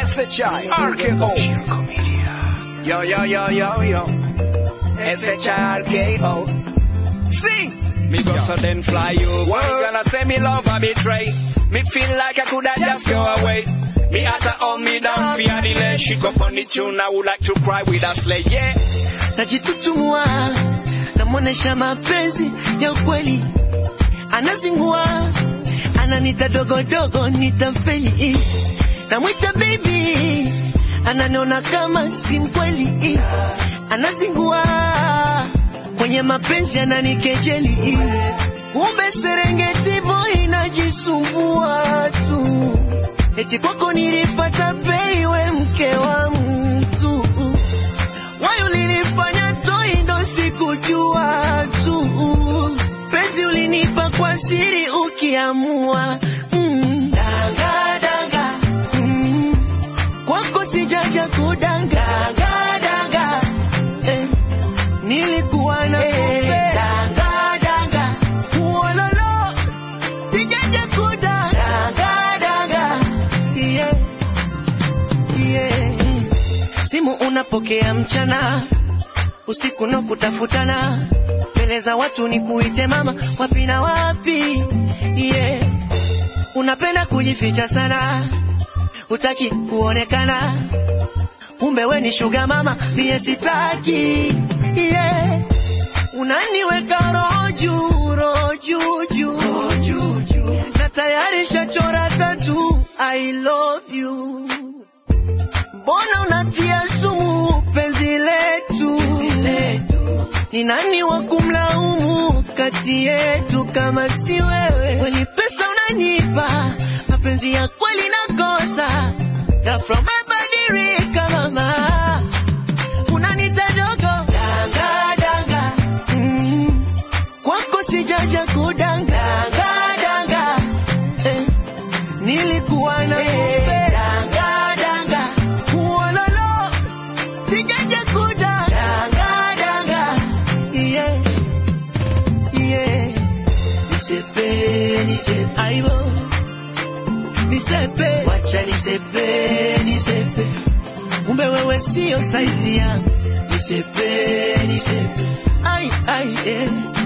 SHI RKO Yo yo yo yo yo SHI RKO Sing Me go so then fly you Why gonna say me love or betray Me feel like I coulda just go away Me at her on me down fear delay She go on the tune I would like to cry with a slay yeah najitutumua namwonesha mapenzi ya ukweli anazingua ananita dogodogo nitafeli namwita baby ananiona kama si mkweli anazingua kwenye mapenzi ananikejeli kumbe serengeti boy inajisumbua tu eti kwako nilifata peiwe mke wa mtu Why ulinifanya toi ndo sikujua tu penzi ulinipa kwa siri ukiamua mm. danga, danga. Mm. kwako sijaja kudanga danga, danga. Eh. nilikuwa na kumbe danga, danga. Uololo. sijaja kudanga danga, danga. Yeah. Yeah simu unapokea mchana usiku no kutafutana mbele za watu ni kuite mama wapi na wapi yeah. unapenda kujificha sana utaki kuonekana kumbe we ni shuga mama mie sitaki yeah. unaniweka roho juu roho juu juu na tayari shachora tatu i love you mbona unatia sumu penzi letu ni nani wa kumlaumu kati yetu kama si wewe kweli pesa unanipa mapenzi ya kweli nakosa ghafla umebadilika mama unanita dogo danga danga mm. kwako sijaja kudanga danga danga eh. nilikuwa na kumbe danga danga uololo sijaja kudanga danga danga yeah yeah nisepe nisepe aibo nisepe wacha nisepe nisepe kumbe wewe sio saizi yangu nisepe nisepe ai ai eh